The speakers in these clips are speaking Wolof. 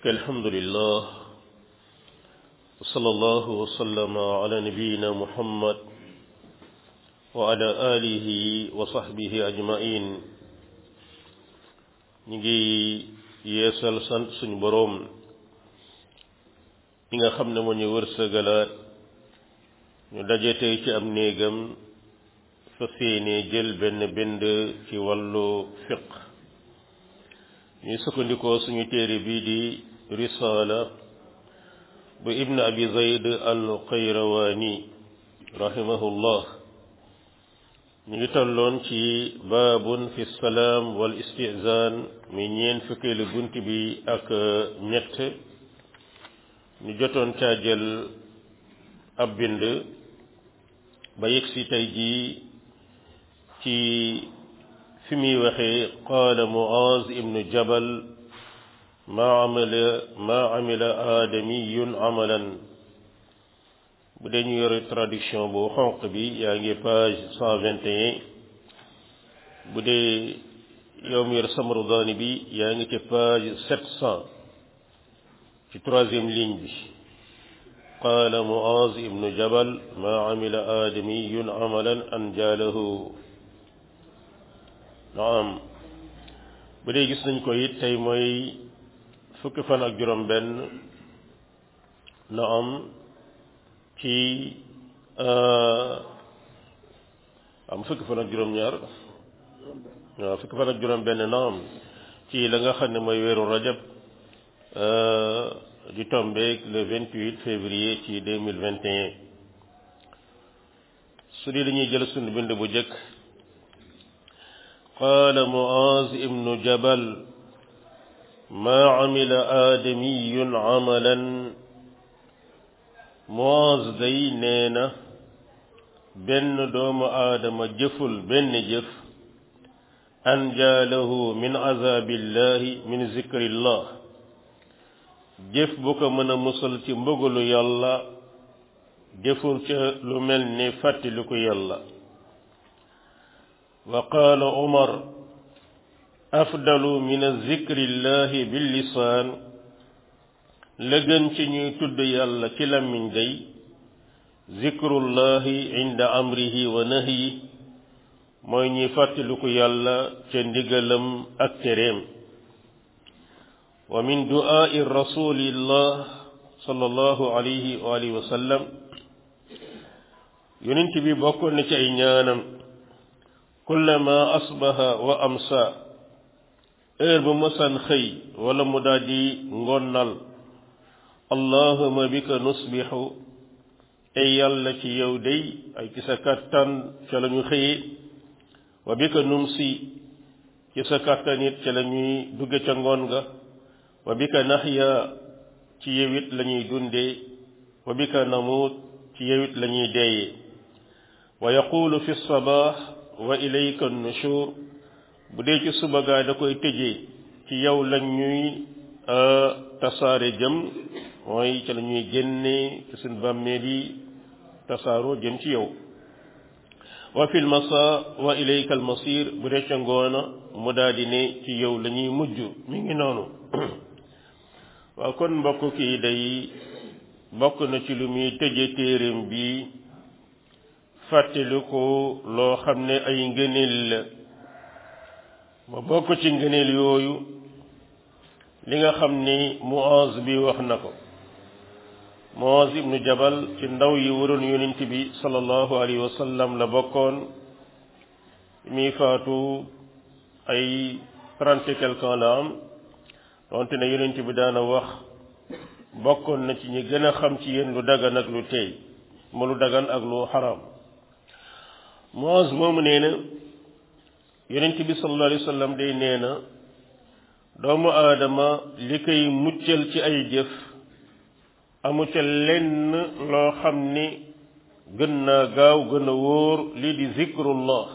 الحمد لله وصلى الله وسلم على نبينا محمد وعلى آله وصحبه أجمعين نجي yeesal sant suñu boroom ñi nga xam ne moo ñu wërsëgalaat ñu daje tey ci am néegam fa séenee jël benn bind ci wàllu fiq ñuy sukkandikoo suñu téere bii di risaala bu ibn abi zayd al qayrawaani rahimahullah ñu ngi tolloon ci baabun fi salaam wal istizaan mi ñeen fukkeelu bunt bi ak ñett ñu jotoon caa jël ab bind ba yegg si tey jii ci fi muy waxee qaala muaz ibnu jabal maa amila maa amila aadamiyun amalan bu dee ñu yore traduction bu xonq bi yaa ngi page cent vingt et un bu dee yow mi yor samarudaani bi yaa ngi ci page sept cent ci troisième ligne bi qaala muaz ibnu jabal maa amila aadamiyun amalan an jaalahu naam bu dee gis nañ ko it tey mooy fukki fan ak juróom benn naam ci am fukki fan ak juróom ñaar waaw fukki fan ak juróom benn naam ci la nga xam ne mooy weeru rajab di tombeek le vingt huit février ci deux mille vingt et un su dee dañuy jël sunu bind bu jëkk qaala muaz ibnu jabal maa amila aadamiyun amalan muaz day nee na benn doomu aadama jëful benn jëf anjaalahu min azabillahi min zikrillah jëf bu ko mën a musal ci mbëgalu yàlla jëful ca lu mel ni fàttaliku yàlla wa qaala umar afdalu min zikrillahi bil lisaan la gën ci ñuy tudd yàlla ci làmmiñ day zikrullahi inda amrihi wa nahyi mooy ñuy fàttaliku yàlla ca ndigalam ak tereem wa min du'aa'i rasulillah sallallahu alayhi wa alihi wa sallam yonent bi bokkoon na ci ay ñaanam kullama asbaha wa amsa heure bu mësan xëy wala mu daldi ngonnal allahuma bika nusbixu ay yàlla ci yow day ay ci sa kàttan ca la ñu xëyee wa bika numsi ci sa kàttan it ca la ñuy dugge ca ngoon ga wa bika naxya ci yow it la ñuy dundee wa bika namuut ci yow it la ñuy deeyee wa yaqulu fi sabaax wa ilayka nushur bu dee ci suba gaa da koy tëjee ci yow lañ ñuy tasaare jëm mooy ci la ñuy génnee ci suñ bàmmeel yi tasaaroo jëm ci yow wa fil masa wa ilayka al masir bu dee ca ngoona mu daal di ne ci yow la ñuy mujj mi ngi noonu waaw kon mbokk kii day bokk na ci lu muy tëje téereem bi fàttali ko loo xam ne ay ngëneel la ma bokk ci ngëneel yooyu li nga xam ni Muaz bi wax na ko Muaz ibnu Jabal ci ndaw yi waroon yonent bi sallallahu alayhi wa sallam la bokkoon mi faatu ay trente et quelque ans la am donte ne yonent bi daana wax bokkoon na ci ñi gën a xam ci yéen lu dagan ak lu tey mu lu dagan ak lu xaraam Muaz moomu nee na yonent bi sallallahu alayhi wa sallam day nee na doomu aadama li koy muccal ci ay jëf amu ca lenn loo xam ni gën naa gaaw gën a wóor lii di zikrullah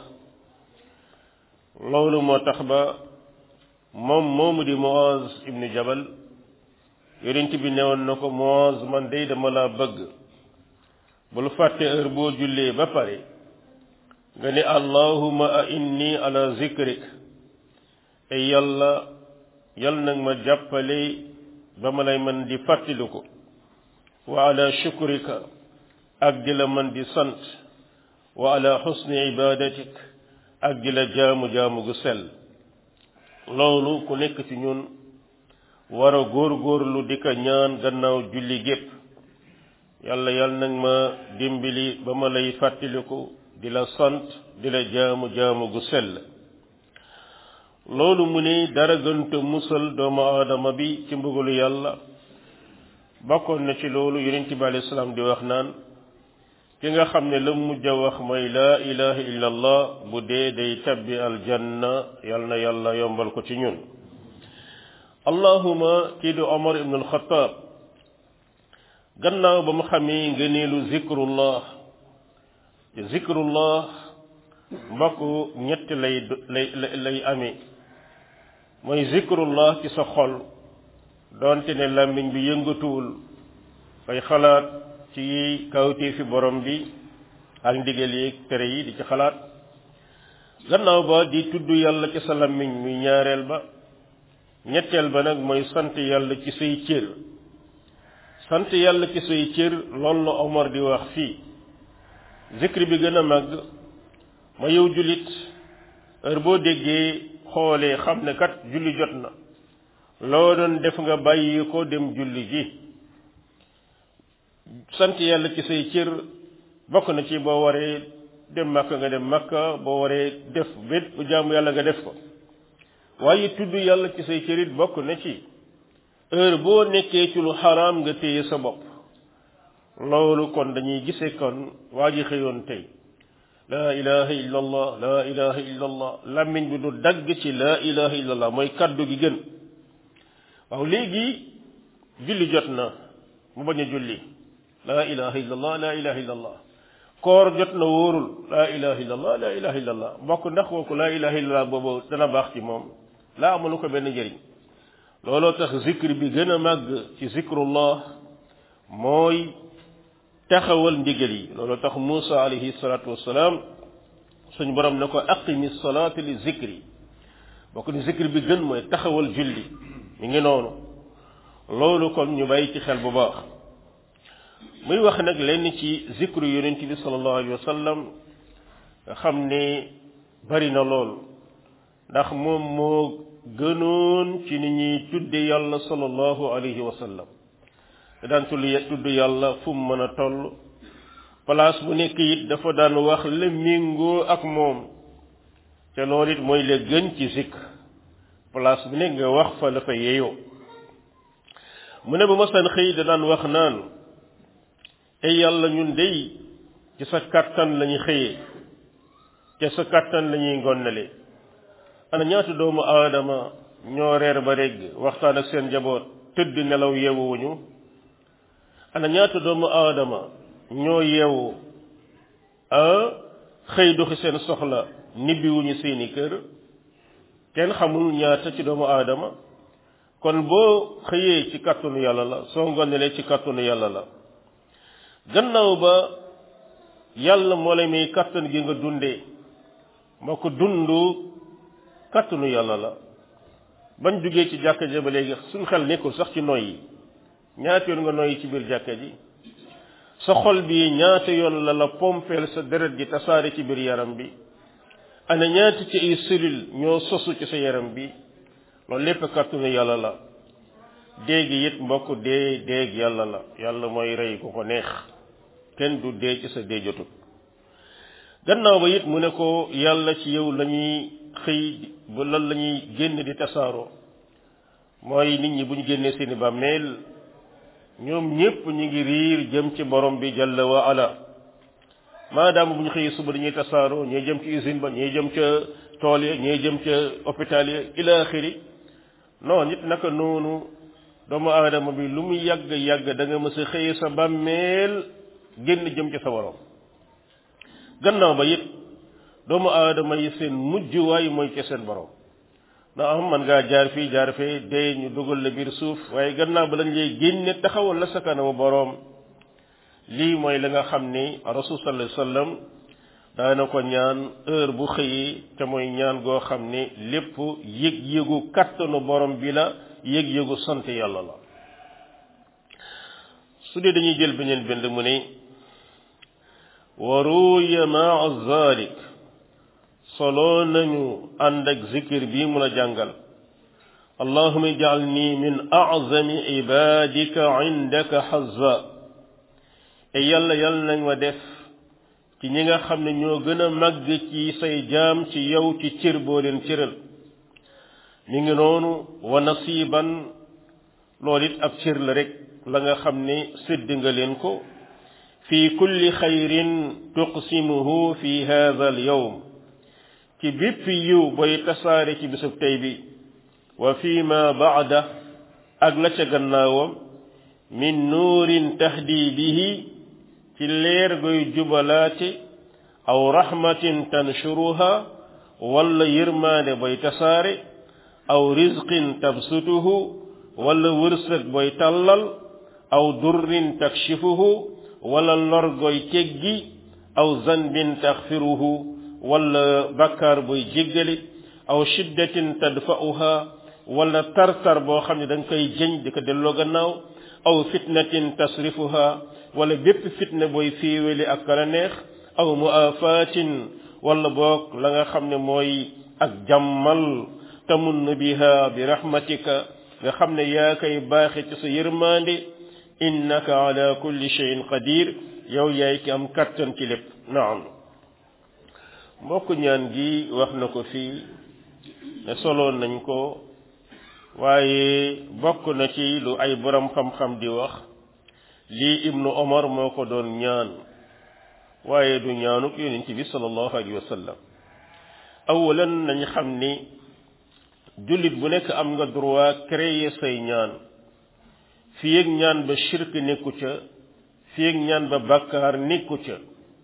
loolu moo tax ba moom moomu di Muaz ibnu Jabal yonent bi newoon na ko Muaz man day dama laa bëgg bul fàtte heure boo jullee ba pare nga ne allahuma a inni ala zikrik ay yàlla yal nag ma jàppale ba ma lay mën di fàttaliku wa ala shukrika ak di la mën di sant wa ala xusni ibadatik ak di la jaamu-jaamu gu sell loolu ku nekk ci ñun war a góor-góorlu di ko ñaan gannaaw julli gépp yàlla yàlla nag ma dimbali ba ma lay fàttaliku di la sant di la jaamu-jaamu gu sell loolu mu ni dara gënta musal doomu aadama bi ci mbugalu yàlla bokkoon na ci loolu yonent bi alayhi salaam di wax naan ki nga xam ne la mujj a wax mooy laa ilaha illa allah bu dee day tabbi aljanna yal na yàlla yombal ko ci ñun allahuma kii du omar ibn alxataab gannaaw ba mu xamee ngëneelu zikrullah te zikrullah mbokk ñett lay lay lay amee mooy zikrullah ci sa xol doonte ne làmmiñ bi yëngatuwul fay xalaat ci kawtee fi borom bi ak ndigal yi tere yi di ci xalaat gannaaw ba di tudd yàlla ci sa làmmiñ muy ñaareel ba ñetteel ba nag mooy sant yàlla ci say cër sant yàlla ci say cër loolu la Omar di wax fii zikri bi gën a màgg ma yow jullit heure boo déggee xoolee xam ne kat julli jot na loo doon def nga bàyyi ko dem julli ji sant yàlla ci say cër bokk na ci boo waree dem makka nga dem makka boo waree def bét bu jaamu yàlla nga def ko waaye tudd yàlla ci say cër it bokk na ci heure boo nekkee ci lu xaraam nga téye sa bopp loolu kon dañuy gisee kon waa ji xëyoon tey laa ilaha illa allah laa ilaha illa allah làmmiñ bi du dagg ci laa ilaha illa allah mooy kaddu gi gën waaw léegi julli jot na mu bañ a julli laa ilaha illa allah laa ilaha illa allah koor jot na wóorul laa ilaha illa allah laa ilaha illa allah mbokk ndax kooku laa ilaha illa allah boobu dana baax ci moom laa amulu ko benn njëriñ looloo tax zikr bi gën a màgg ci zikrullah mooy taxawal ndigal yi looloo tax Muusa alayhi salaatu wassalaam suñu borom ne ko aqimi salaata li zikri bokk ni zikr bi gën mooy taxawal julli mi ngi noonu loolu kon ñu bàyyi ci xel bu baax muy wax nag lenn ci zikru yonent bi sallallahu alayhi wa sallam nga xam ne bari na lool ndax moom moo gënoon ci ni ñuy tudde yàlla sallallahu alayhi wa sallam te daan tudd yàlla fu mu mën a toll place bu nekk it dafa daan wax la méngoo ak moom te loolu it mooy la gën ci zikr place bu nekk nga wax fa la fa yeeyoo mu ne ba masan xëy da daan wax naan ay yàlla ñun dey ci sa kàttan la ñuy xëyee te sa kàttan la ñuy ngonnale ana ñaata doomu aadama ñoo reer ba régg waxtaan ak seen njaboot tëdd nelaw yeewuwuñu ana ñaata doomu aadama ñoo yeewu ah xëy doxi seen soxla nibbiwuñu seeni kër kenn xamul ñaata ci doomu aadama kon boo xëyee ci kàttanu yàlla la soo ngonelee ci kàttanu yàlla la gannaaw ba yàlla moo lay may kàttan gi nga dundee moo ko dundu kàttanu yàlla la bañ jugee ci jàkka ja ba léegi suñ xel nekkul sax ci noy yi ñaata yoon nga noyyi ci biir jàkka ji sa xol bi ñaata yoon la la pompeel sa deret ji tasaare ci biir yaram bi ana ñaata ci ay cellule ñoo sosu ci sa yaram bi loolu lépp kàttanu yàlla la déegi it mbokk dee déeg yàlla la yàlla mooy rey ku ko neex kenn du dee ci sa dee jotut gannaaw ba it mu ne ko yàlla ci yow la ñuy xëy bu lan la ñuy génn di tasaaroo mooy nit ñi bu ñu génnee seeni bàmmeel ñoom ñépp ñu ngi riir jëm ci borom bi jalla wa ala maadaama bu ñu xëyee suba dañuy tasaaroo ñooy jëm ci usine ba ñooy jëm ca tool ya ñooy jëm ca hôpital ya ila axiri non nit naka noonu doomu aadama bi lu mu yàgg yàgg da nga mës a xëyee sa bàmmeel génn jëm ci sa borom gannaaw ba it doomu aadama yi seen mujjuwaay mooy ci seen borom na am man ngaa jaar fii jaar fee dee ñu dugal la biir suuf waaye gannaaw ba lañ lay génne taxawal la sa kanamu boroom lii mooy la nga xam ni rasul sallallahu alayhi wasallam daana ko ñaan heure bu xëyee te mooy ñaan goo xam ni lépp yëg-yëgu kattanu borom bi la yëg-yëgu sant yàlla la su dee dañuy jël beneen bind mu ne wa ruya maa zalik solo nañu ànd ak zikir bii mu la jàngal allahuma ij'alni min a'zami ibadika indaka hazza e yàlla yàlla nañ ma def ci ñi nga xam ne ñoo gën a màgg ci say jaam ci yow ci cër boo leen cëral mi ngi noonu wa nasiban loolu it ab cër la rek la nga xam ne sédd nga leen ko fi kulli xayrin tuqsimuhu fi hadha al yawm ci bépp yiw booy tasaare ci bisub tey bi wa fi ma baada ak la ca gannaawam min nuurin tahdi bihi ci leer goy jubalaate aw rahmatin tanshuruha wala yërmaande booy tasaare aw rizqin tabsutuhu wala wërsëg booy tàllal aw durrin takshifuhu wala lor goy teggi aw zanbin taxfiruhu wala bakkaar booy jéggali aw shiddatin tadfa'uha wala tartar boo xam ne da nga koy jëñ di ko delloo gannaaw aw fitnatin tasrifuha wala bépp fitna booy féeweli ak kala neex aw muafatin wala boog la nga xam ne mooy ak jàmmal tamunn biha bi rahmatika nga xam ne yaa koy baaxe ci sa yërmande innaka ala kulli shay'in qadir yow yaay ki am kattan ci lépp naam mbokk ñaan gi wax na ko fii ne soloon nañ ko waaye bokk na ci lu ay borom xam-xam di wax lii ibnu omar moo ko doon ñaan waaye du ñaanuk yonent bi sallallahu alayhi wa sallam awalan nañ xam ni jullit bu nekk am nga droit créer say ñaan fii ak ñaan ba shirk nekku ca fii ak ñaan ba bàkkaar nekku ca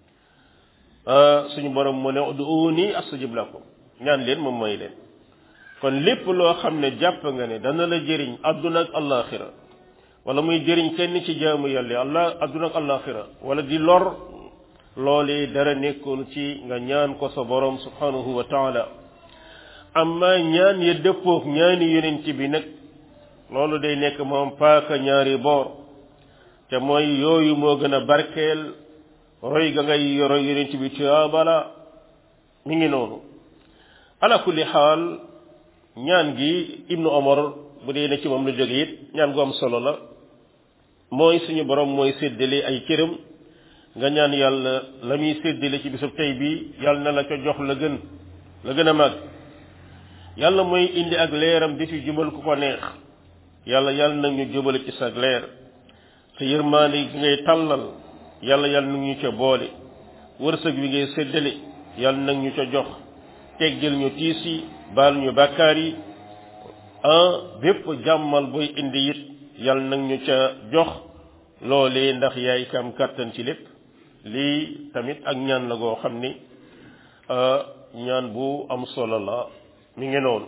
suñu borom mu ne ud'uuni astajib lakum ñaan leen moom mooy leen kon lépp loo xam ne jàpp nga ne dana la jëriñ adduna ak allaxira wala muy jëriñ kenn ci jaamu yàlla allah adduna ak allaxira wala di lor loolee dara nekkul ci nga ñaan ko sa borom subhanahu wa taala amma ñaan ya dëppook ñaani yonent bi nag loolu day nekk moom paaka ñaari boor te mooy yooyu moo gën a barkeel roy ga ngay yoro yonent bi tuyaabala mi ngi noonu ala kulli xaal ñaan gi ibnu omar bu dee ne ci moom la jóge it ñaan gu am solo la mooy suñu borom mooy séddale ay cëram nga ñaan yàlla la muy séddale ci bisub tey bi yàlla na la ca jox la gën la gën a màgg yàlla mooy indi ak leeram di ci jubal ku ko neex yàlla yàlla nag ñu jubale ci sa leer sa yërmaande gi ngay tàllal yàlla yàlla nag ñu ca boole wërsëg bi ngay séddale yàlla nag ñu ca jox teggil ñu tiis yi baal ñu bàkkaar yi ah bépp jàmmal booy indi it yàlla nag ñu ca jox loolee ndax yaay kam kàttan ci lépp lii tamit ak ñaan la goo xam ni ñaan bu am solo la mi ngi noonu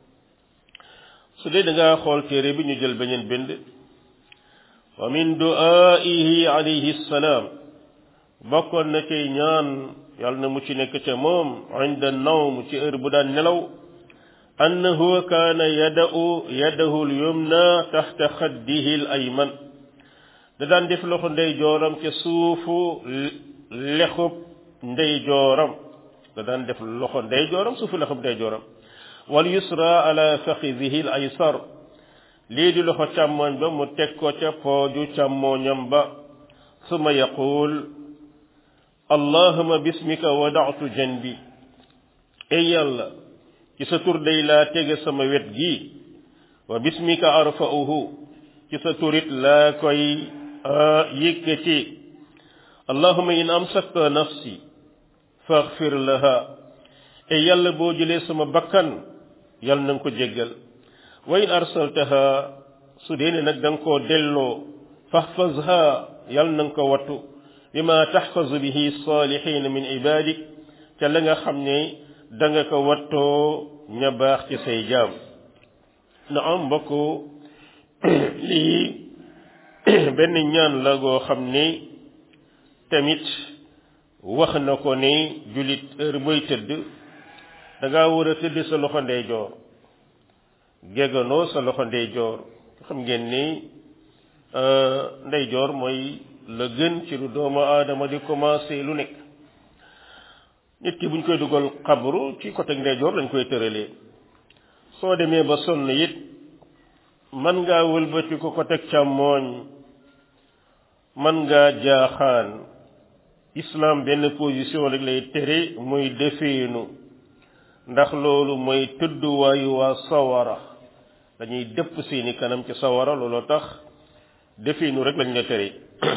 su dee da nga xool téere bi ñu jël beneen bind wa min du'aihi alayhi salaam bokkoon na cay ñaan yàlla na mu ci nekk ca moom inda nawm ci heure bu daan nelaw annahu kaana yada'u yadahu al-yumna taxta xaddihi al-ayman da daan def loxo ndeyjooram ca suufu lexub ndeyjooram da daan def loxo ndeyjooram suufu lexub ndeyjooram wal yusra ala faxidihi al-aysar lii di loxo càmmoñ ba mu teg ko ca pooju càmmoñam ba suma yaqul allahuma bismika wada'tu janbi ey yàlla ci sa tur day laa tege sama wet gi wa bismika arfa'uhu ci sa turit laa koy yëkkati allahuma in amsakta nafsi faghfir laha ey yàlla boo jëlee sama bakkan yàlla na nga ko jéggal wa in arsaltaha su dee ne nag da nga koo delloo fahfazha yàlla na nga ko wattu bima taxfazu bihi salihin min ibadik ca la nga xam ne da nga ko wattoo ña baax ci say jaam na am mbokk lii benn ñaan la goo xam ne tamit wax na ko ne jullit heure booy tëdd da ngaa war a tëdd sa loxo ndeyjoor gegganoo sa loxo ndeyjoor xam ngeen ni ndeyjoor mooy la gën ci lu doomu aadama di commencé lu nekk nit ki buñ koy dugal xabru ci côté ndeyjoor lañ koy tëralee soo demee ba sonn it man ngaa wëlbati ko côté càmmooñ man ngaa jaaxaan islam benn position rek lay tere muy defeenu ndax loolu mooy tëdduwaayu waa sawara dañuy dëpp seeni kanam ci sawara looloo tax defeenu rek lañ la tere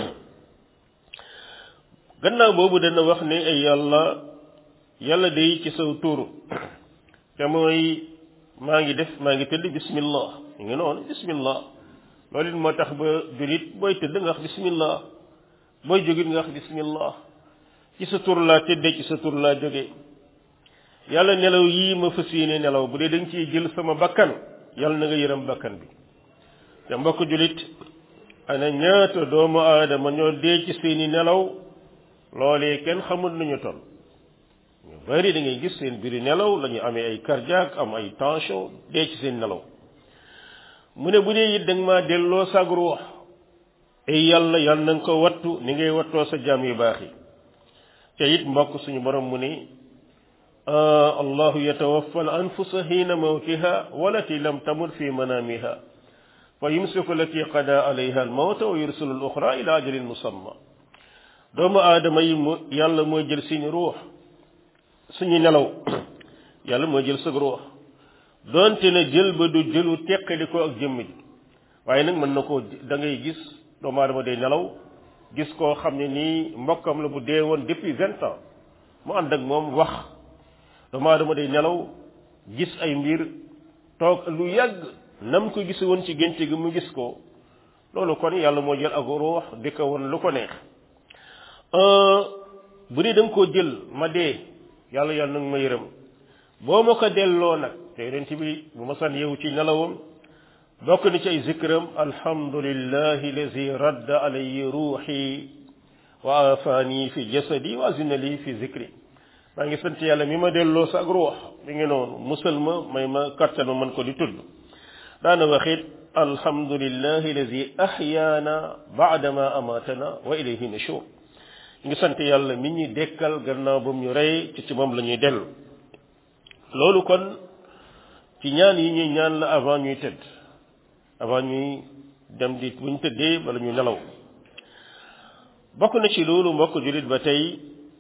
gannaaw boobu dana wax ne ay yàlla yàlla day ci saw tur te mooy maa ngi def maa ngi tëdd bismillah ñu ngi noonu bismillah loolu it moo tax ba julit booy tëdd nga wax bismillah booy jógit nga wax bismillah ci sa tur laa tëddee ci sa tur laa jóge yàlla nelaw yii ma fas yéene nelaw bu dee da nga ciy jël sama bakkan yàlla na nga yërëm bakkan bi te mbokk julit ana ñaata doomu aadama ñoo dee ci seeni nelaw loolee kenn xamul nañu toll ñu bari da ngay gis seen biiri nelaw la ñu amee ay cardiaque am ay tension dee ci seen nelaw mu ne bu dee it da nga maa delloo sag ruux ay yàlla yàlla na nga ko wattu ni ngay wattoo sa jaam yu baax yi te it mbokk suñu borom mu ne allahu yatawaffa al anfusa xiina mawtiha walati lam tamut fi manamiha fa yumsiku lati qada alayha al mawta wa yursilu al uxra ila ajalin musamma doomu aadama yi mu yàlla mooy jël suñu ruux suñu nelaw yàlla mooy jël sa ruux doonte na jël ba du jëlu teqali ko ak jëmm ji waaye nag mën na koo da ngay gis doomu aadama day nelaw gis koo xam ne nii mbokkam la bu dee woon depuis vingt ans mu ànd ak moom wax doomu aadama day nelaw gis ay mbir toog lu yàgg nam ko gis woon ci gént gi mu gis ko loolu kon yàlla moo jël ak ruux di ko woon lu ko neex bu dee da nga koo jël ma dee yàlla yàlla nag ma yërëm boo ma ko delloo nag te yonent bi bu ma san yeewu ci nelawam bokk ni ci ay zikram alhamdulillahi lazi radda alayhi ruuxi wa afaani fi jasadi wa azina li fi zikri maa ngi sant yàlla mi ma delloo sa ak ruux mi ngi noonu musal ma may ma kattan ma mën ko di tudd daana waxit alhamdulillahi lazi ahyaana baadama amatana wa ilayhi nushur ngi sant yàlla mi ñuy dekkal gannaaw ba mu ñu rey ci ci moom la ñuy dellu loolu kon ci ñaan yi ñuy ñaan la avant ñuy tëdd avant ñuy dem di buñ tëddee bala ñu nelaw bokk na ci loolu mbokk jullit ba tey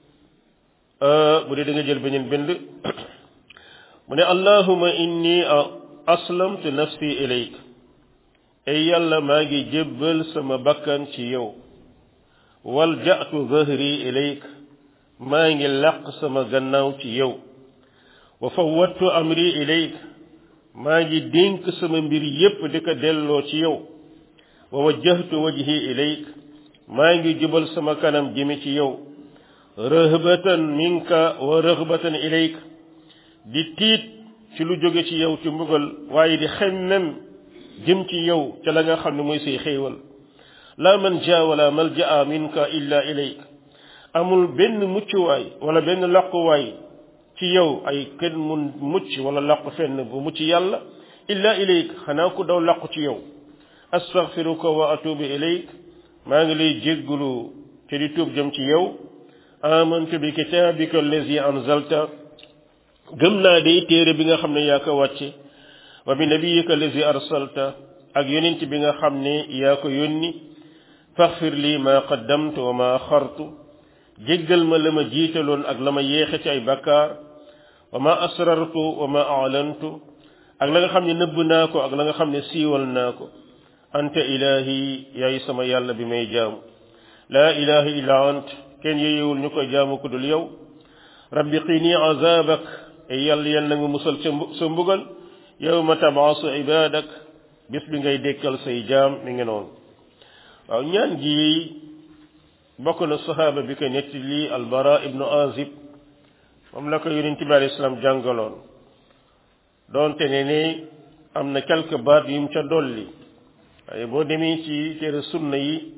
bu dee da nga jël beneen bind mu ne allahuma inni aslamtu nafsi ilayk ay yàlla maa ngi jébbal sama bakkan ci yow walja'tu zahri ilayk maa ngi laq sama gannaaw ci yow wa fawwattu amri ilayk maa ngi dénk sama mbir yépp di ko delloo ci yow wa wajjahtu wajhi ilayk maa ngi jubal sama kanam jëme ci yow rëhbatan minka wa rëhbatan ilayk di tiit ci lu jóge ci yow ci mbugal waaye di xemmem jëm ci yow ca la nga xam ne mooy say xéewal la manja wala malja'a minka illa ilayk amul benn muccuwaay wala benn laquwaay ci yow ay kenn mun mucc wala laqu fenn bu mucc yàlla illa ilayk xanaa ku daw laqu ci yow astaghfiruka wa atubu ilayk maa ngi lay jéggulu te di tuub jëm ci yow amantu bi kitabika allazi anzalta gëm naa day téere bi nga xam ne yaa ko wàcce wa bi nabiyika allazi arsalta ak yonent bi nga xam ne yaa ko yónni faxfir lii ma qaddamtu wa ma axartu jéggal ma la ma jiitaloon ak la ma yéexe ci ay bakkaar wa ma asrartu wa ma a'lantu ak la nga xam ne nëbb naa ko ak la nga xam ne siiwal naa ko anta ilahi yaay sama yàlla bi may jaamu laa ilaha illa ant kenn yeyewul ñu koy jaamu ku dul yow rabbi qini azabak ay yàlla yal na nga musal sa mbugal yawma tabaasu ibadak bis bi ngay dékkal say jaam mi ngi noonu waaw ñaan gi bokk na saxaaba bi ko netti lii albara ibnu azib moom la ko yonent bi alayhi salaam jàngaloon doonte ne ne am na quelque baat yu mu ca dolli waaye boo demee ci téere sunna yi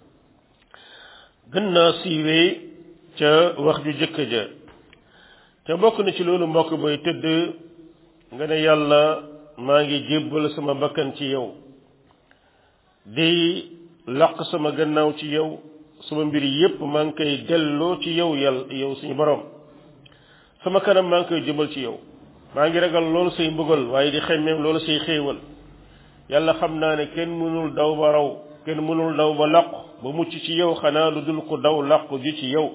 gën naa siiwee ca wax ju jëkk ja te bokk na ci loolu mbokk booy tëdd nga ne yàlla maa ngi jébbal sama bakkan ci yow di laq sama gannaaw ci yow sama mbir yépp maa ngi koy delloo ci yow yàlla yow suñu borom sama kanam maa ngi koy jëmal ci yow maa ngi ragal loolu say mbugal waaye di xemmeem loolu say xéewal yàlla xam naa ne kenn mënul daw ba raw kenn mënul daw ba làqu ba mucc ci yow xanaa lu dul ko daw làqu ji ci yow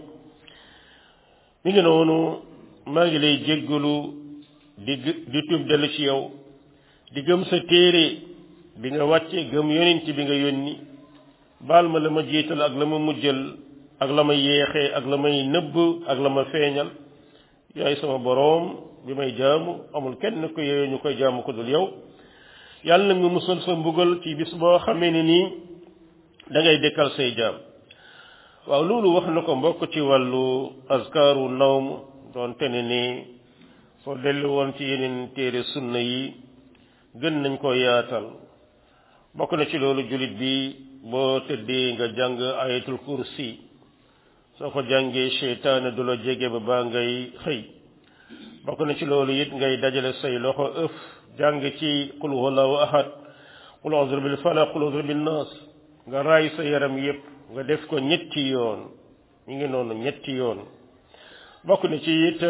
mi ngi noonu maa ngi lay jéggalu di di tuub dellu ci yow di gëm sa téere bi nga wàcce gëm yonent bi nga yónni baal ma la ma jiital ak la ma mujjal ak la ma yeexee ak la may nëbb ak la ma feeñal yaay sama boroom bi may jaamu amul kenn ko yooyu ñu koy jaamu ko dul yow yàlla na nga musal sa mbugal ci bis boo xamee ne nii da ngay dekkal say jaam waaw loolu wax na ko mbokk ci wàllu askaaru nawm doon tene ni soo dellu woon ci yeneen téere sunna yi gën nañ ko yaatal bokk na ci loolu jullit bi boo tëddee nga jàng ayatul kursi soo ko jàngee seytaane du la jege ba baa ngay xëy bokk na ci loolu it ngay dajale say loxo ëf jàng ci qul huwallahu ahad qul a'udhu bil falaq qul a'udhu bin nas nga raay sa yaram yépp nga def ko ñetti yoon ñu ngi noonu ñetti yoon bokk na ci it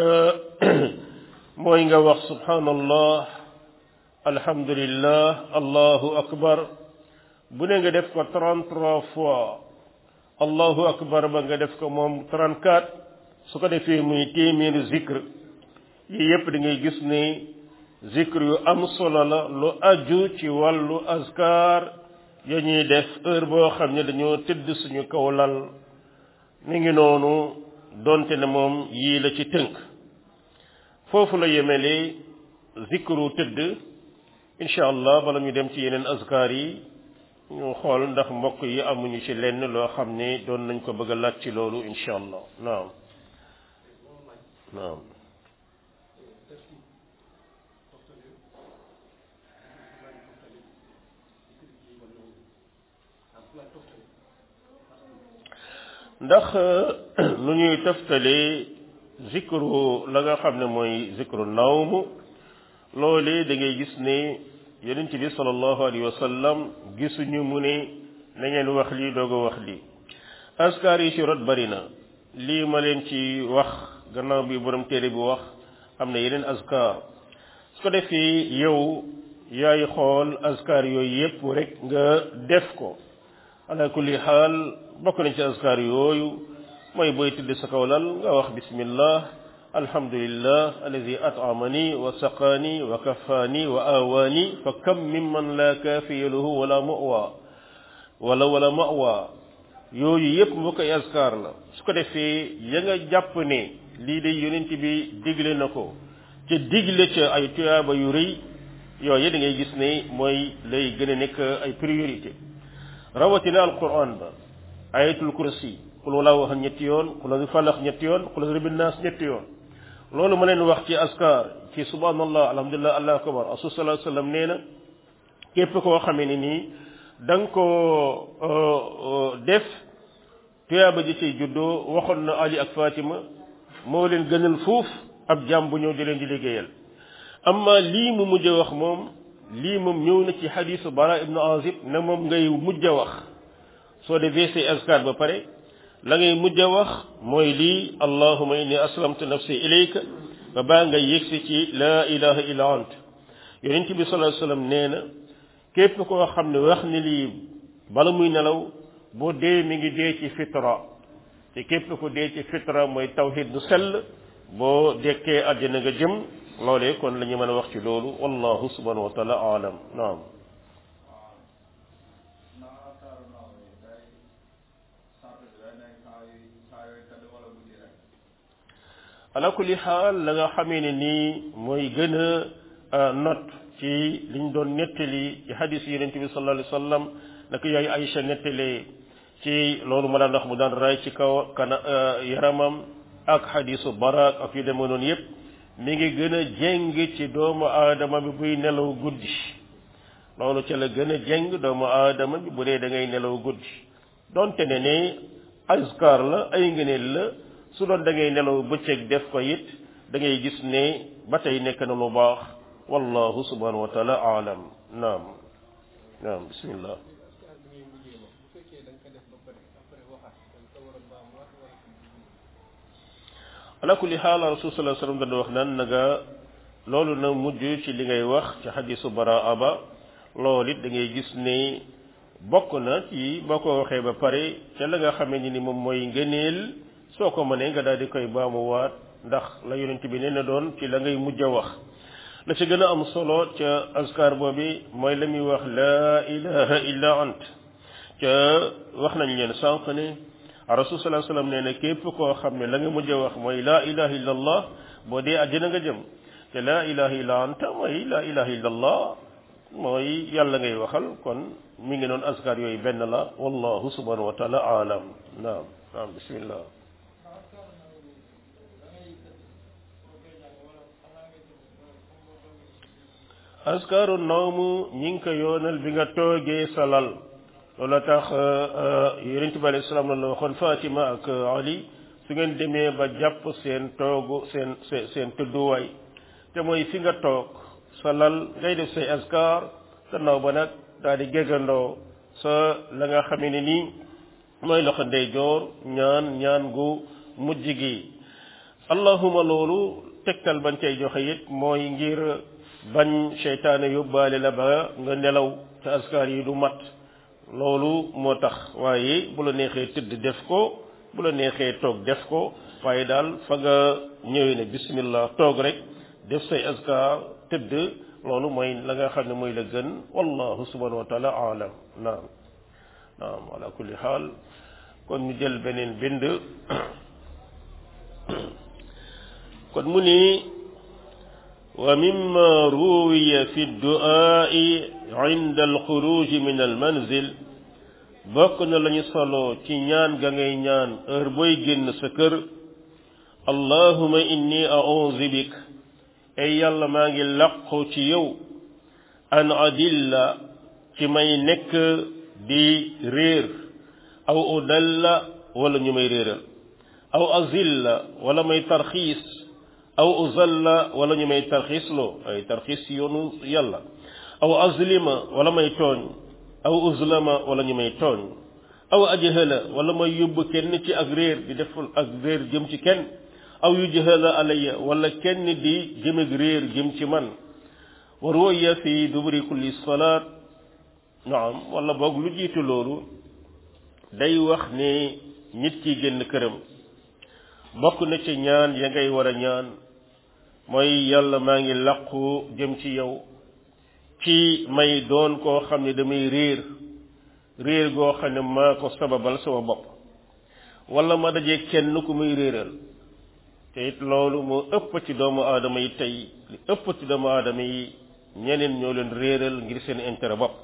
mooy nga wax subhanallah alhamdulillah allahu akbar bu ne nga def ko 33 fois allahu akbar ba nga def ko moom 34 su ko defee muy téeméeri zikr yi yépp da ngay gis ne zikr yu am solo la lu aju ci wàllu askar ya ñuy def heure boo xam ne dañoo tëdd suñu kaw lal mi ngi noonu donte ne moom yii la ci tënk foofu la yemele zikru tëdd incha allah bala ñu dem ci yeneen askar yi ñu xool ndax mbokk yi amuñu ci lenn loo xam ne doon nañ ko bëgg a laaj ci loolu incha allah naam naam ndax nu ñuy taftalee zikru la nga xam ne mooy zikru nawm loolee da ngay gis ne yonent bi sallallahu alayhi wa sallam gisuñu mu ne na ngeen wax lii doog a wax lii askar yi ci rot bari na lii ma leen ci wax gannaaw bi borom téere bi wax am na yeneen askar su ko defee yow yaay xool askar yooyu yépp rek nga def ko ala kulli xaal bokk nañ ci askar yooyu mooy booy tëdd sa kaw lal nga wax bismillah alhamdulillah alladi at'amani wa saqani wa kafani wa awani fa kam mimman la kaafiya lahu wala mawa wala wala mawa yooyu yépp mbokk ay askar la su ko defee ya nga jàpp ne lii de yonent bi digle na ko ca digle ca ay tuyaaba yu rëy yooyu da ngay gis ne mooy lay gën a nekk ay priorité rawatina alquran ba ayatul kursi qul walaa wax ñetti yoon qul a'udhu falax ñetti yoon qul a'udhu bin nas ñetti yoon loolu ma leen wax ci askar ci subhanallah alhamdulillah allahu akbar rasul sallallahu alayhi wasallam nee na képp koo xamee ne nii da nga ko def tuyaaba ji ciy juddoo waxoon na ali ak fatima moo leen gënal fuuf ab jàmm bu ñëw di leen di liggéeyal amma lii mu mujj wax moom lii moom ñëw na ci xadisu bara ibnu azib ne moom ngay mujj a wax soo defee say askar ba pare la ngay mujj a wax mooy lii allahuma inni aslamtu nafsi ilayka ba baa nga yëgsi ci laa ilaha illa ant yonent bi sallallahu alayhi wasallam nee na képp koo xam ne wax ni lii bala muy nelaw boo dee mi ngi dee ci fitra te képp ko dee ci fitra mooy tawhid du sell boo dekkee àddina nga jëm loolee kon la ñu mën a wax ci loolu wallahu subhanahu wa taala alam naam ala kulli xaal la nga xamee ne nii mooy gën a not ci liñ doon nettali ci hadis yonente bi sallallahu alayhi wa sallam naka yaayu Aïcha nettalee ci loolu ma daan wax mu daan ray ci kaw kana yaramam ak hadisu barak ak yu demee noonu yépp mi ngi gën a jéng ci doomu aadama bi buy nelaw guddi loolu ca la gën a jéng doomu aadama bi bu dee da ngay nelaw guddi donte ne ne askar la ay ngëneel la su doon da ngay nelaw bëccëg def ko it da ngay gis ne ba tey nekk na lu baax wallahu subhanahu wa taala aalam naam naam bismillah fekkee da nga ko def ba pare après waxaat da nga ko war a baamuwaat wala ala kulli xaal rasul sallallahu alayhi wasallam dana wax naan na nga loolu na mujj ci li ngay wax ci xadisu baraa ba loolu it da ngay gis ne bokk na ci boo ko waxee ba pare ca la nga xamee ni ni moom mooy ngëneel soo ko mënee nga daal di koy baamuwaat ndax la yonent bi nee na doon ci la ngay mujj a wax la ci gën a am solo ca askar boobi mooy la muy wax laa ilaha illa ant ca wax nañ leen sànq ne rasul sallallahu alayhi wasallam nee na képp koo xam ne la nga mujj a wax mooy laa ilaha illa allah boo dee àjjana nga jëm te laa ilaha illa anta mooy laa ilaha illa allah mooy yàlla ngay waxal kon mi ngi noonu askar yooyu benn la wallahu subhanahu wa taala alam naam naam bismillah askaru nawmu ñi ngi ko yoonal bi nga toogee sa lal loolu tax yonent bi alayhi salaam la waxoon Fatima ak Ali su ngeen demee ba jàpp seen toogu seen seen seen tëdduwaay te mooy fi nga toog sa lal ngay def say askar gannaaw ba nag daal di géggandoo sa la nga xamee ne nii mooy loxo ndeyjoor ñaan ñaan gu mujj gi allahuma loolu tegtal bañ cay joxe it mooy ngir bañ seytaane yóbbaale la ba nga nelaw te askar yi du mat loolu moo tax waaye bu la neexee tëdd def ko bu la neexee toog def ko waaye daal fa nga ñëwee ne bismillah toog rek def say askar tëdd loolu mooy la nga xam ne mooy la gën wallahu subhanahu wa taala alam naam naam ala kulli xaal kon ñu jël beneen bind kon mu ni wa mimma ruwiya fi du'aa'i inda alxuruj min almanzil bokk na lañu solo ci ñaan ga ngay ñaan heure booy génn sa kër allahuma inni a'udhu bik ay yàlla maa ngi laqu ci yow an adilla ci may nekk di réer aw udalla wala ñu may réeral aw azilla wala may tarxiis aw uzalla wala ñu may tarxiis loo ay tarxiis ci yoonu yàlla aw azlima wala may tooñ aw uzlama wala ñu may tooñ aw ajhala wala may yóbbu kenn ci ak réer di def ak réer jëm ci kenn aw yujhala alayya wala kenn di jëm ak réer jëm ci man wa ruya fi duburi kulli salaat naam wala boog lu jiitu loolu day wax ne nit ki génn këram bokk na ci ñaan ya ngay war a ñaan mooy yàlla maa ngi làqu jëm ci yow ci may doon koo xam ne damay réer réer goo xam ne maa ko sababal sama bopp wala ma dajee kenn ku muy réeral te it loolu moo ëpp ci doomu aadama yi tey li ëpp ci doomu aadama yi ñeneen ñoo leen réeral ngir seen intérêt bopp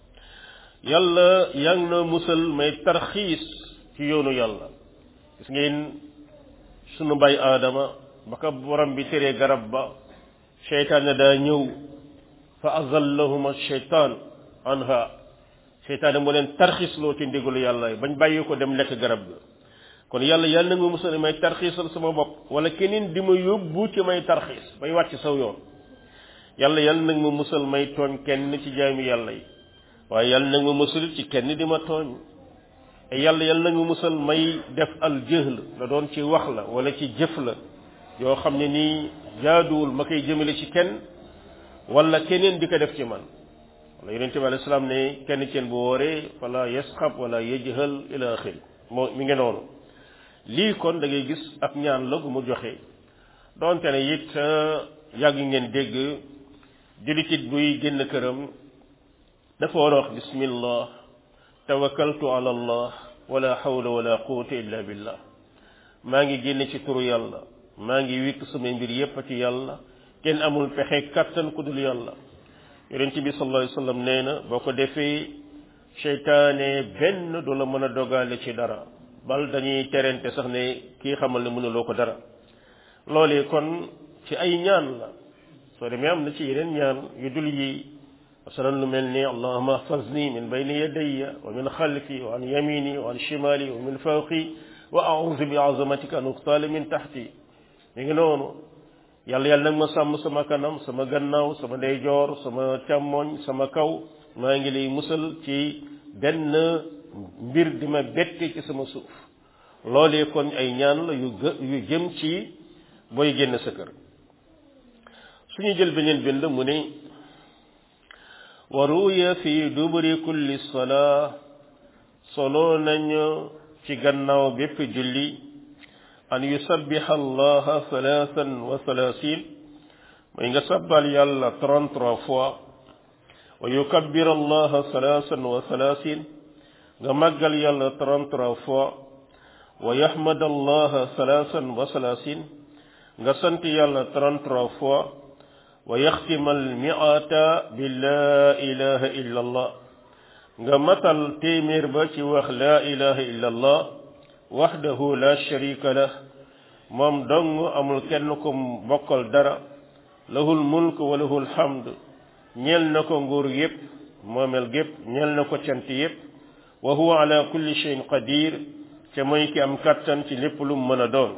yàlla yaa ngi na musal may tarxiis ci yoonu yàlla gis ngeen sunu bay aadama ba ko borom bi teree garab ba seytaane daa ñëw fa azallahuma sheytaan anha seytaane moo leen tarxiisloo ci ndigalu yàlla bañ bàyyi ko dem lekk garab ga kon yàlla yàlla na nga musal may tarxiisal sama bopp wala keneen di ma yóbbu ci may tarxiis bay wàcc saw yoon yàlla yàlla nag ma musal may tooñ kenn ci jaami yàlla yi waaye yàlla nag ma musal ci kenn di ma tooñ te yàlla yàlla nag ma musal may def al jëhl la doon ci wax la wala ci jëf la yoo xam ne nii jaaduwul ma koy jëmale ci kenn wala keneen di ko def ci man wala yonente bi alayhi salaam ne kenn ceen bu wooree wala yasxab wala yajhal ila axiri moo mi ngi noonu lii kon da ngay gis ab ñaan la gu mu joxe donte ne it yàgg ngeen dégg julitit buy génn këram dafa war a wax bismillah tawakkaltu ala allah wala hawla wala quwwata illa billah maa ngi génn ci turu yàlla maa ngi wikk samay mbir yépp ci yàlla kenn amul pexe kattan ku dul yàlla yonent bi sallallahu alayhi wasallam nee na boo ko defee seytaane benn du la mën a dogale ci dara bal dañuy terente sax ne kii xamal ne mënuloo ko dara loolee kon ci ay ñaan la soo demee am na ci yeneen ñaan yu dul yi masalan lu mel ni allahuma ahfazni min bayni yadayya wa min xalfi wa an yamini wa an shimali wa min fawqi wa a'udhu bi azamatika an uqtala min tahti mi ngi noonu yàlla yàlla nag ma sàmm sama kanam sama gannaaw sama ndeyjoor sama càmmoñ sama kaw maa ngi lay musal ci benn mbir di ma bette ci sama suuf loolee kon ay ñaan la yu gë yu jëm ci booy génn sa kër suñu jël beneen bind mu ne wa ruya fi duburi kulli salaa solo nañu ci gannaaw bépp julli an yusabbiha allaha thalathan wa thalathin mooy nga sabbal yàlla 33 fois wa yukabbir allaha thalathan wa thalathin nga màggal yàlla 33 fois wa yahmad allaha thalathan wa thalathin nga sant yàlla 33 fois wa yaxtima almiata bi laa ilaha illa allah nga matal téeméer ba ci wax laa ilaha illa allah waxdahu la sharika lah moom dong amul kenn ko bokkal dara lahul mulk wa lahul hamd ñeel na ko nguur yépp moomel gépp ñeel na ko cant yépp wa huwa ala kulli shay'in qadir ca mooy ki am kattan ci lépp lu mu mën a doon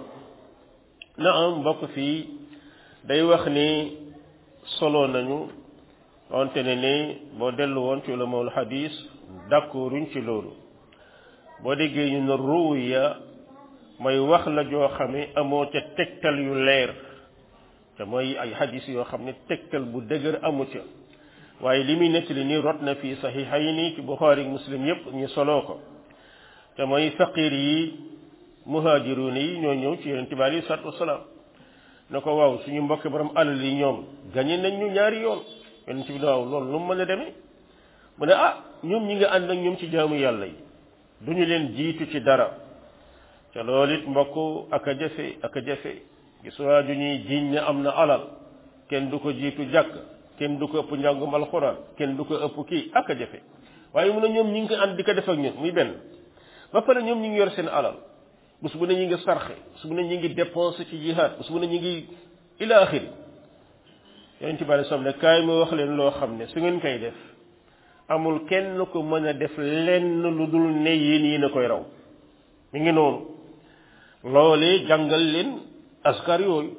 na am mbokk fii day wax ni solo nañu wante ne ni boo dellu woon ci ulamawul hadis d'accorduñ ci loolu boo déggee ñu ne ruya mooy wax la joo xam ne amoo ca tegtal yu leer te mooy ay hadis yoo xam ne tegtal bu dëgër amu ca waaye li muy nettali nii rot na fii saxiixayni ci buxaari muslim yépp ñu soloo ko te mooy faqir yi muhaajiruun yi ñoo ñëw ci yonent bi alayhi salaatu wasalaam ne ko waaw suñu mbokk borom alal yi ñoom gañe nañ ñu ñaari yoon yonent bi ne waaw loolu lu mu mën a demee mu ne ah ñoom ñi nga ànd ak ñoom ci jaamu yàlla yi duñu leen jiitu ci dara te loolu it mbokk ak a jafe ak a jafe gis waa ju ñuy jiiñ ne am na alal kenn du ko jiitu jàkk kenn du ko ëpp njàngum alxuraan kenn du ko ëpp kii ak a jafe waaye mu ne ñoom ñi ngi ko ànd di ko def ak ñun muy benn ba pare ñoom ñi ngi yor seen alal bés bu ne ñi ngi sarxe bés bu ne ñi ngi dépense ci jihaad bés bu ne ñi ngi ila axiri yonent bi alei salaam ne kaay ma wax leen loo xam ne su ngeen koy def amul kenn ko mën a def lenn lu dul ne yéen yéen a koy raw mi ngi noonu loolee jàngal leen askar yooyu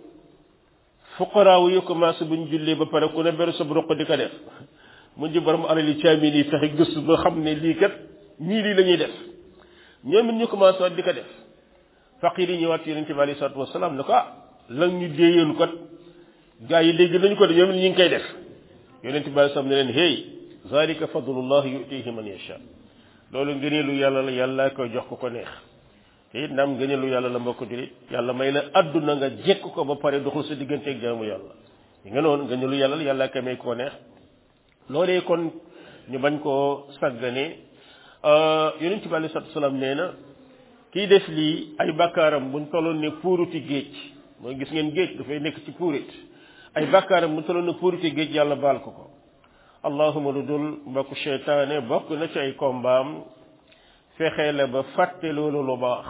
fuqaraaw yi commencé buñ jullee ba pare ku ne beru sa roq di ko def mu ji borom alal yi caamin yi fexe gëstu ba xam ne lii kat ñii lii la ñuy def ñoom it ñu commencé waat di ko def faqir yi ñëwaat ci yonente bi alei salatu wasalaam ne ko ah lan ñu déeyoon kot gaa yi dégg nañu ko de ñoom it ñu ngi koy def yonente bi alei salaam ne leen hey zalika fadlullah yutihi man yasha loolu ngëneelu yàlla la yàlla koy jox ko ko neex te it naam ngëneelu yàlla la mbokk julit yàlla may la adduna nga jekk ko ba pare doxul sa digganteeg jaamu yàlla yi nga noonu ngëneelu yàlla la yàlla koy may ko neex loolee kon ñu bañ koo sàggane yonente bi alei salatu wasalaam nee na kii def lii ay bakkaaram buñ tolloon ne puuruti géej mooy gis ngeen géej dafay nekk ci puurit ay bakkaaram buñ tolloon ne puuruti géej yàlla baal ko ko allahuma lu dul mbokku seytaane bokk na ci ay kombaam fexe la ba fàtte loolu lu baax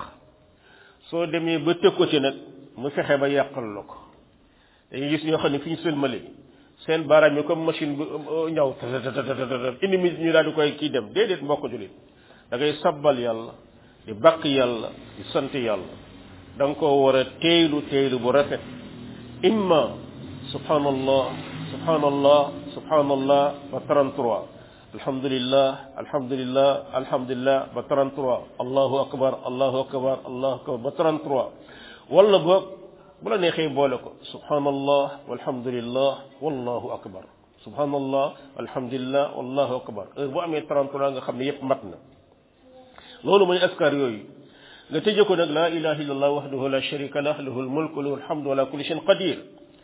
soo demee ba tëg ko ci nag mu fexe ba yàqal la ko dañuy gis ñoo xam ne fi ñu sëlmale seen baaraam yi comme machine bu ñaw indi mi ñu daal di koy kii dem déedéet mbokk julit da ngay sabbal yàlla di bàq yàlla di sant yàlla da nga koo war a teeylu teeylu bu rafet imma subhanallah subhanallah subhanallah ba 33 alhamdulillah alhamdulillah alhamdulillah ba 33 allahu akbar allahu akbar allahu akbar ba 33 wala boog bu la neexee boole ko subhanallah walhamdulillah wallahu akbar subhanallah alhamdulillah wallahu akbar heure bu amee 33 nga xam ne yépp mat na loolu mooy askar yooyu nga tëje ko nag laa ilaha illallah wahdahu la sharika lah lahu almulku lahu alhamdu ala kulli shay'in qadir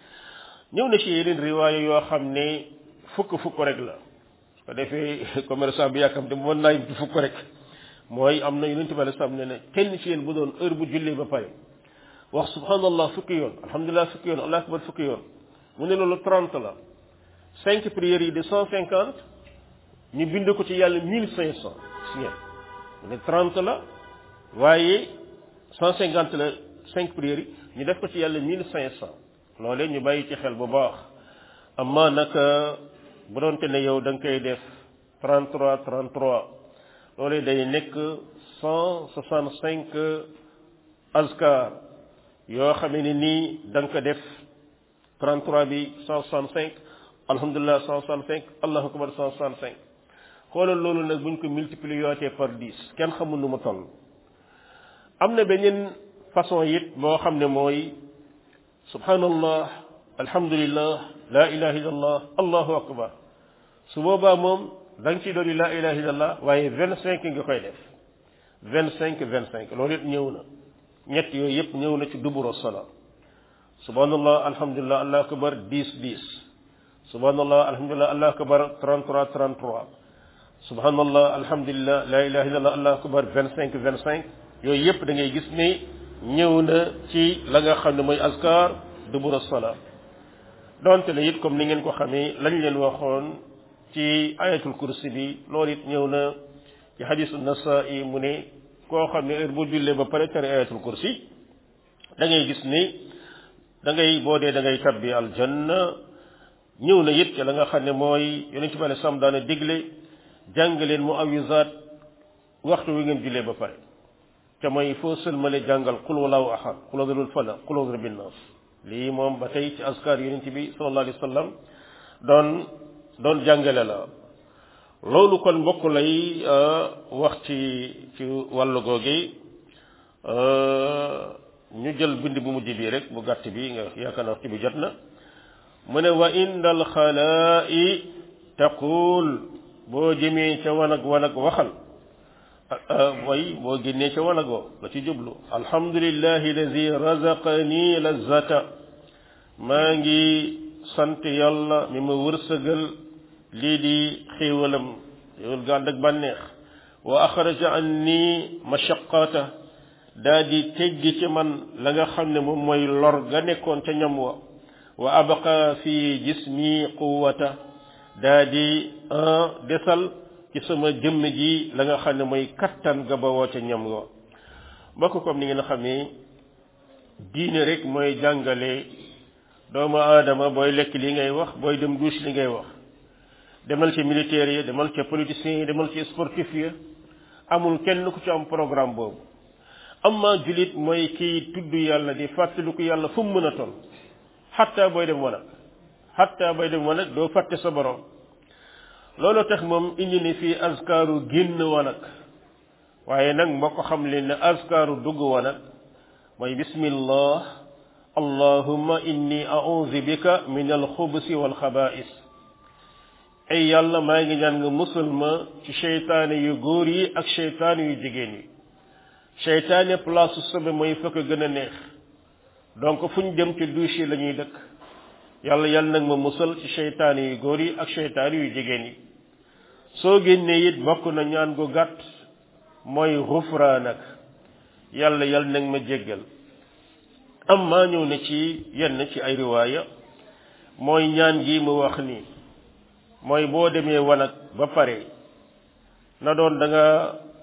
ñëw na ci yeneen riwaaya yoo xam ne fukk fukk rek la su ko defee commerçant bi yàkkam te mën naa yim ci fukk rek mooy am na yonente bi alei salaam ne ne kenn ci yéen bu doon heure bu jullee ba pare wax subhanallah fukki yoon alhamdulilah fukki yoon allah akbar fukki yoon mu ne loolu trente la cinq prières yi de cent cinquante ñu bind ko ci yàlla mille cinq cent si ngeen mu ne trente la waaye cent cinquante la cinq prières yi ñu def ko ci yàlla mille cinq cent loolee ñu bàyyi ci xel bu baax amma nag bu doonte ne yow da nga koy def 33 33 loolee day nekk 165 azkar yoo xam ne nii da nga ko def 33 bi 165 alhamdulilah 165 allahu akbar 165 xoolal loolu nag buñ ko multiplier yootee par dix kenn xamul nu mu toll am na beneen façon it boo xam ne mooy subhanallah alhamdulillah la ilaha illallah allahu akbar su boobaa moom da nga ciy doon la ilaha illallah waaye vingt cinq nga koy def vingt cinq vingt cinq loolu it ñëw na ñett yooyu yëpp ñëw na ci duburo sala subhanallah alhamdulillah allahu akbar dix dix subhanallah alhamdulillah allahu akbar trente trois trente trois subhanallah alhamdulillah la ilaha illallah allahu akbar vingt cinq vingt cinq yooyu yëpp da ngay gis ni ñëw na ci la nga xam ne mooy askar duburo sala donte la it comme ni ngeen ko xamee lañ leen waxoon ci ayatul kursi bi loolu it ñëw na ci xadisu nasai mu ne koo xam ne heure bu jullee ba pare tere ayatul kursi da ngay gis ni da ngay boo dee da ngay tabbi aljanna ñëw na it ci la nga xam ne mooy yonent bi alei sam daana digle jàng leen mu awisaat waxtu wi ngeen jullee ba pare te mooy foo sëlmale jàngal qul wallahu ahad qul adrul falaq qul adru bin nas lii moom ba tey ci askar yonent bi sallallahu alayhi wa sallam doon doon jàngale la loolu kon mbokk lay wax ci ci wàllu googi ñu jël bind bu mujj bii rek bu gàtt bi nga yaakaar na waxtu bi jot na mu ne wa inda alxalaa'i taqul boo jëmee ca wanag wanag waxal way boo génnee ca wanag woo la ci jublu alhamdulillahi alladi razaqani lazata maa ngi sant yàlla mi ma wërsëgal lii di xéewalam xéewal ga ànd ak bànneex wa axraja anni mashaqata daa di teggi ci man la nga xam ne moom mooy lor ga nekkoon ca ñam wa wa abqa fi jismi quwata daa di desal ci sama jëmm ji la nga xam ne mooy kattan ga bawoo ca ñam wa mbokk comme ni ngeen xamee diine rek mooy jàngale doomu aadama booy lekk li ngay wax booy dem douche li ngay wax demal ci militaire yi demal ci politiciens yi demal ci sportif yi amul kenn ku ci am programme boobu amma julit mooy kiy tudd yàlla di fàttaliku yàlla fu mu mën a toll xatta booy dem wanag xatta booy dem wanag doo fàtte sa borom loolu tax moom indi ni fii askaaru génn wanag waaye nag moo ko xam leen ne askaaru dugg wanag mooy bismillah allahumma inni a'udhu bika min alxubusi walxabaa'is ay yàlla maa ngi ñaan nga musal ma ci seytaane yu góor yi ak seytaane yu jigéen yi seytaane place su sobe mooy fa ko gën a neex donc fu ñu dem ci douche yi la ñuy dëkk yàlla yàlla nag ma musal ci seytaane yu góor yi ak seytaane yu jigéen yi soo génnee it bokk na ñaan gu gàtt mooy xufraanak yàlla yàlla nag ma jéggal am maa ñëw na ci yenn ci ay riwaaya mooy ñaan gi mu wax nii mooy boo demee wanag ba pare na doon da nga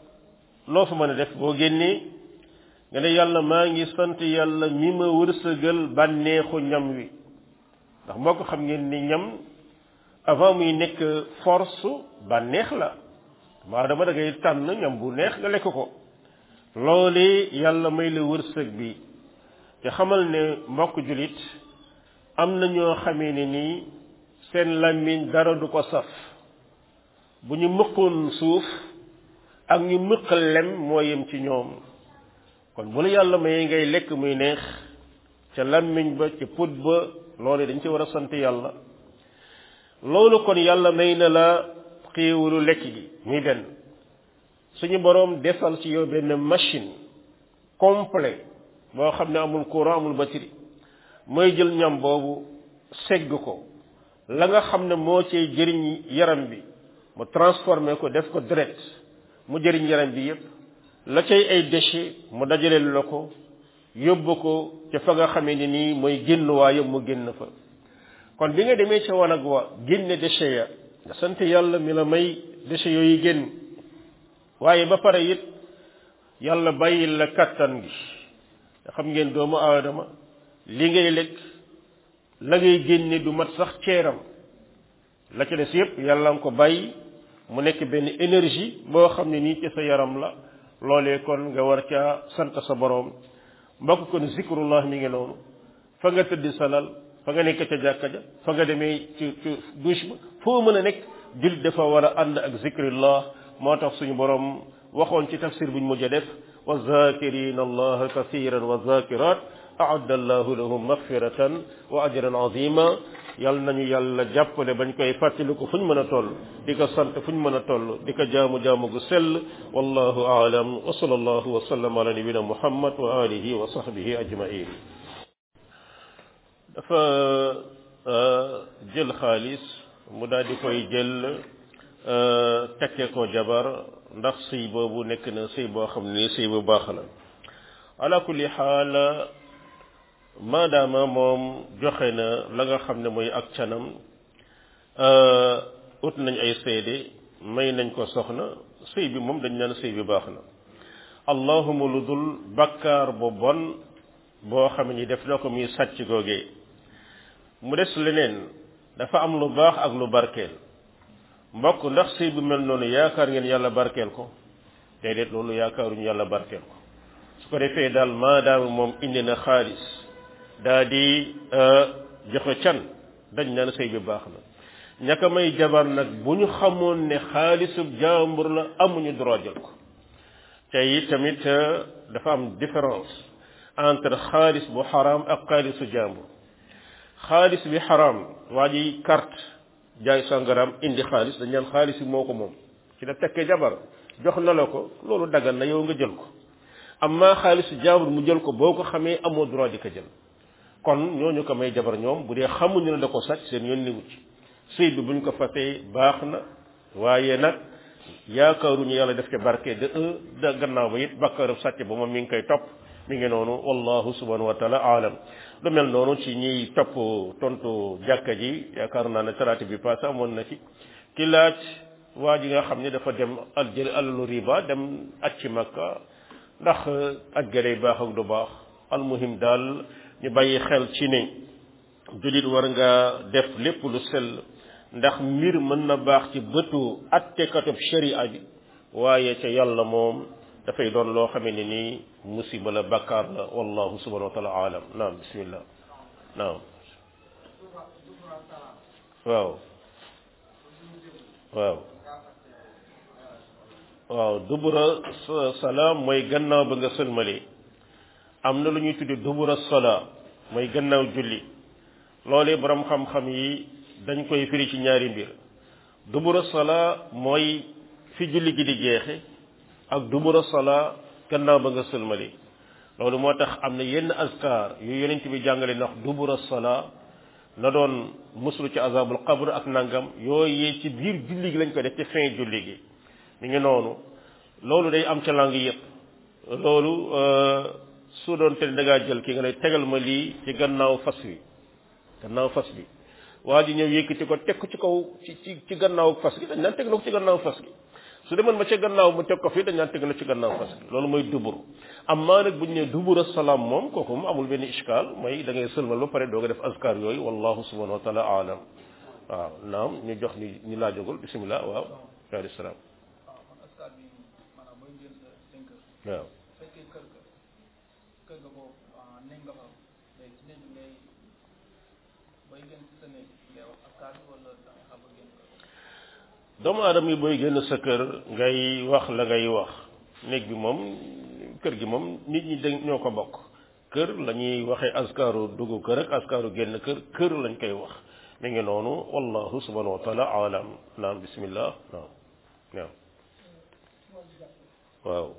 loo fa mën a def boo génnee nga ne yàlla maa ngi sant yàlla mi ma wërsëgal bànneexu ñam wi ndax moo ko xam ngeen ni ñam avant muy nekk force bànneex la maa dama da ngay tànn ñam bu neex nga lekk ko loole yàlla may la wërsëg bi te xamal ne mbokk julit am na ñoo xamee ne nii seen làmmiñ dara du ko saf bu ñu mëqoon suuf ak ñu mëq lem moo yem ci ñoom kon bu la yàlla mayee ngay lekk muy neex ca làmmiñ ba ca put ba loolu dañ ci war a sant yàlla loolu kon yàlla may na la xéewalu lekk gi muy benn suñu boroom defal ci yow benn machine complet boo xam ne amul courant amul batterie mooy jël ñam boobu segg ko la nga xam ne moo cee jëriñ yaram bi mu transformé ko def ko direct mu jëriñ yaram bi yépp la cay ay déchets mu dajaleel la ko yóbbu ko ca fa nga xamee ni nii mooy génn waaye mu génn fa kon bi nga demee ca wanag wa génne déchets ya nga sant yàlla mi la may déchets yooyu génn waaye ba pare it yàlla bàyyil la kattan gi nga xam ngeen doomu aadama li ngay lekk la ngay génne du mat sax ceeram la ca des yépp yàlla nga ko bàyyi mu nekk benn énergie boo xam ne nii ci sa yaram la loolee kon nga war caa sant sa boroom mbokk kon zikrullah mi ngi noonu fa nga tëdd salal fa nga nekk ca jàkka ja fa nga demee ci ci douche ba foo mën a nekk jullit dafa war a ànd ak zikrillah moo tax suñu borom waxoon ci tafsir buñ mujj a def wa zakirina allaha kathiran wa zakirat aadda allahu lahum magfiratan wa ajran azima yal nañu yàlla jàppale bañ koy fàttaliku fu ñu mën a toll di ko sant fu ñu mën a toll di ko jaamu jaamu gu sell wallahu aalam wa sallallahu wa sallam ala nabina muhammad wa alihi wa sahbihi ajmain dafa jël xaalis mu daal di koy jël tekke ko jabar ndax sëy boobu nekk na sëy boo xam ne sëy bu baax la ala kulli xaal maadaama moom joxe na la nga xam ne mooy ak canam ut nañ ay seede may nañ ko soxna sëy bi moom dañ naan sëy bi baax na allahuma lu dul bakkaar bu bon boo xam ni def na ko muy sàcc googee mu des leneen dafa am lu baax ak lu barkeel mbokk ndax sëy bu mel noonu yaakaar ngeen yàlla barkeel ko déedéet loolu yaakaaruñu yàlla barkeel ko su ko defee daal maadaama moom indi na xaalis daa di joxe can dañ naan sëy bi baax na ñaka may jabar nag bu ñu xamoon ne xaalisub jaambur la amuñu droit jël ko te it tamit dafa am différence entre xaalis bu xaraam ak xaalisu jaambur xaalis bi xaraam waa ji carte jaay sàngaraam indi xaalis dañ naan xaalis bi moo ko moom ci la tekkee jabar jox na la ko loolu dagan na yow nga jël ko amma xaalisu jaambur mu jël ko boo ko xamee amoo droit di ko jël kon ñooñu ko may jabar ñoom bu dee xamuñu ne da ko sàcc seen yoon niwu ci sëy bi buñ ko fatee baax na waaye nag yaakaaruñu yàlla def ca barke de un da gannaaw ba it bàkkaarab sàcc ba moom mi ngi koy topp mi ngi noonu wallahu subhanahu wa taala aalam lu mel noonu ci ñiy topp tontu jàkka ji yaakaar naa ne talaata bi passé amoon na ci ki laaj waa ji nga xam ne dafa dem al jël alalu riba dem aj ci makka ndax aj ga day baax ak du baax almuhim daal ñu bàyyi xel ci ne jullit war nga def lépp lu sell ndax mbir mën na baax ci bëtu attekatub sharia bi waaye ca yàlla moom dafay doon loo xamee ne nii musiba la bakkaar la wallahu subhanahu wa taala alam naam bismillah naam waaw waaw waaw dubura salaam mooy gannaaw ba nga sëlmalee am na lu ñuy tudde dubura salaa mooy gannaaw julli loolee borom xam-xam yi dañ koy firi ci ñaari mbir dubura salaa mooy fi julli gi di jeexe ak dubura salaa gannaaw ba nga sëlmali loolu moo tax am na yenn askar yu yonent bi jàngale ndax dubura salaa na doon muslu ci azabul qabr ak nangam yooyu ci biir julli gi lañ ko def ci fin julli gi mi ngi noonu loolu day am ca lang yëpp loolu su doon te da ngaa jël ki nga ne tegal ma lii ci gannaaw fas wi gannaaw fas bi waa ji ñëw yëkkati ko teg ko ci kaw ci ci ci gannaaw fas gi dañ naan teg na ko ci gannaaw fas gi su demoon ba ca gannaaw mu teg ko fii dañ naan teg na ci gannaaw fas gi loolu mooy dubur amma nag bu ñu nee dubur salaam moom kooku moom amul benn ishkaal mooy da ngay sëlmal ba pare doo nga def askar yooyu wallahu subhanahu wa taala alam waaw naam ñu jox ni ñu laajagul bisimilah waaw alayhi salaam askar bi maanaam mooy ngeen sa seen kër waaw fekkee kër ga kër ga boobu néeg nga fa léegi ci néeg bi ngay bay génn ci sa néeg ngay wax askar bi wala da nga xam ba génn kër doomu aadama yi booy génn sa kër ngay wax la ngay wax néeg bi moom kër gi moom nit ñi dañ ñoo ko bokk kër la ñuy waxee askaru dugg kër ak askaru génn kër kër lañ koy wax mi ngi noonu wallahu subhanahu wa taala alam naam bismillah naam naam waaw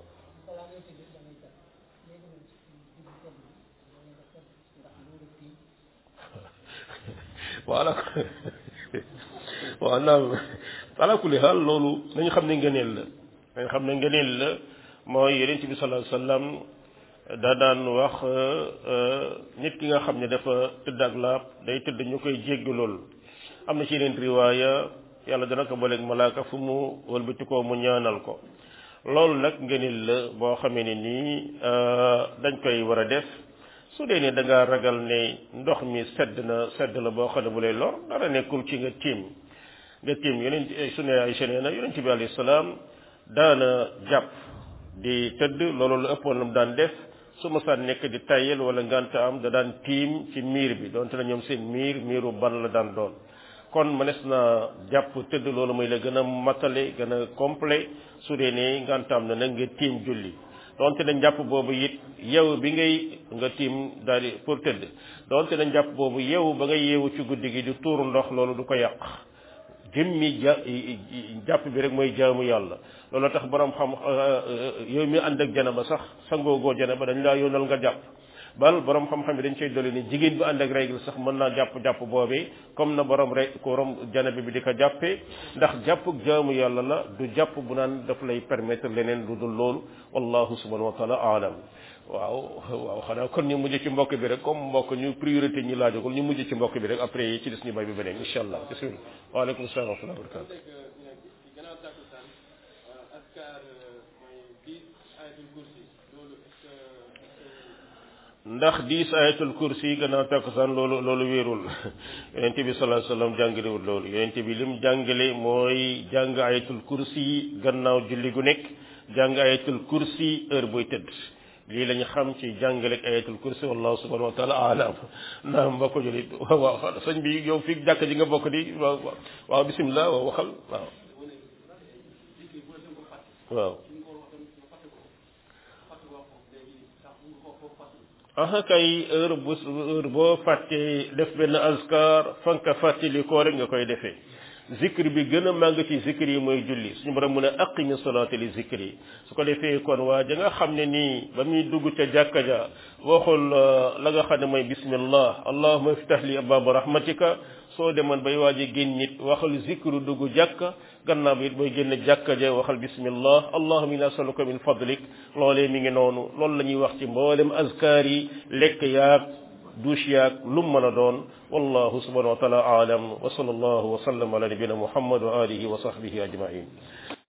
voilà waaw naam ala kulli xaal loolu nañu xam ne ngëneel la nañu xam ne ngëneel la mooy yonent bi sallallahu alayhi wasallam da daan wax nit ki nga xam ne dafa tëdd ak laab day tëdd ñu koy jéggalool am na ci yeneen riwaaya yàlla dana ko booleeg malaaka fu mu wëlbatikoo mu ñaanal ko loolu nag ngëneel la boo xamee ne nii dañ koy war a def su dee ne da ngaa ragal ne ndox mi sedd na sedd la boo xam ne bu lay lor dara nekkul ci nga tiim nga tiim yonent su ne ay nee na yonent bi alayhi salaam daana jàpp di tëdd loolu lu ëppoon la mu daan def su ma saan nekk di tayel wala nganta am da daan tiim ci miir bi donte na ñoom seen miir miiru ban la daan doon kon mënees na jàpp tëdd loolu mooy la gën a matale gën a complet su dee ne ngantaam na nag nga tiim julli donte na njàpp boobu it yow bi ngay nga tiim daal di pour tëdd donte na njàpp boobu yow ba nga yeewu ci guddi gi di tuuru ndox loolu du ko yàq jëmmi ja jàpp bi rek mooy jaamu yàlla loolu tax borom xam yow mi ànd ak janaba sax sangoogoo janaba dañ laa yoonal nga jàpp bal borom xam-xam bi dañ cay dolli ni jigéen bu ànd ak règle sax mën naa jàpp jàpp boobee comme na borom rek ko rom janaba bi di ko jàppee ndax jàpp jaamu yàlla la du jàpp bu naan daf lay permettre leneen lu dul loolu wallahu subhanahu wa taala alam waaw waaw xanaa kon ñu mujj ci mbokk bi rek comme mbokk ñu priorité ñi laajagul ñu mujj ci mbokk bi rek après yi ci des ñu bay bi beneen incha allah bismillah waaleykum salaam wa rahmatulah wa barakatu ndax diis ayatul kursi gannaaw takkusaan loolu loolu wéerul yonent bi sallallahu alayhi wasallam jàngalewul loolu yonent bi lim jàngale mooy jàng ayatul kursi gannaaw julli gu nekk jàng ayatul kursi heure booy tëdd lii lañu xam ci jàngaleeg ayatul kursi wallahu subhanahu wa taala alam naam mbokk julit waaw waaw sëñ bi yow fii jàkk ji nga bokk di waaw waaw bisimilah waaw waxal waaw waaw aha kay heure bu heure boo fàttee def benn askar fanka fàttali koo rek nga koy defee zikr bi gën a màgg ci zikr yi mooy julli suñu borom mu ne aqimi salaata li zikr yi su ko defee kon waa ja nga xam ne nii ba muy dugg ca jàkka ja waxul la nga xam ne mooy bismillah allahumma iftah li ababa rahmatika soo demoon bay waaji génn nit waxal zikru dugg jàkka gannaaw bi it booy génn jàkka ja waxal bismillah allahumma inna nasaluka min fadlik loolee mi ngi noonu loolu la ñuy wax ci mboolem azkar yi lekk yaag douche yaag lu mu mën a doon wallahu subhanahu wa taala aalam wa sallallahu wa sallam ala nabina muhammad wa alihi wa sahbihi ajmain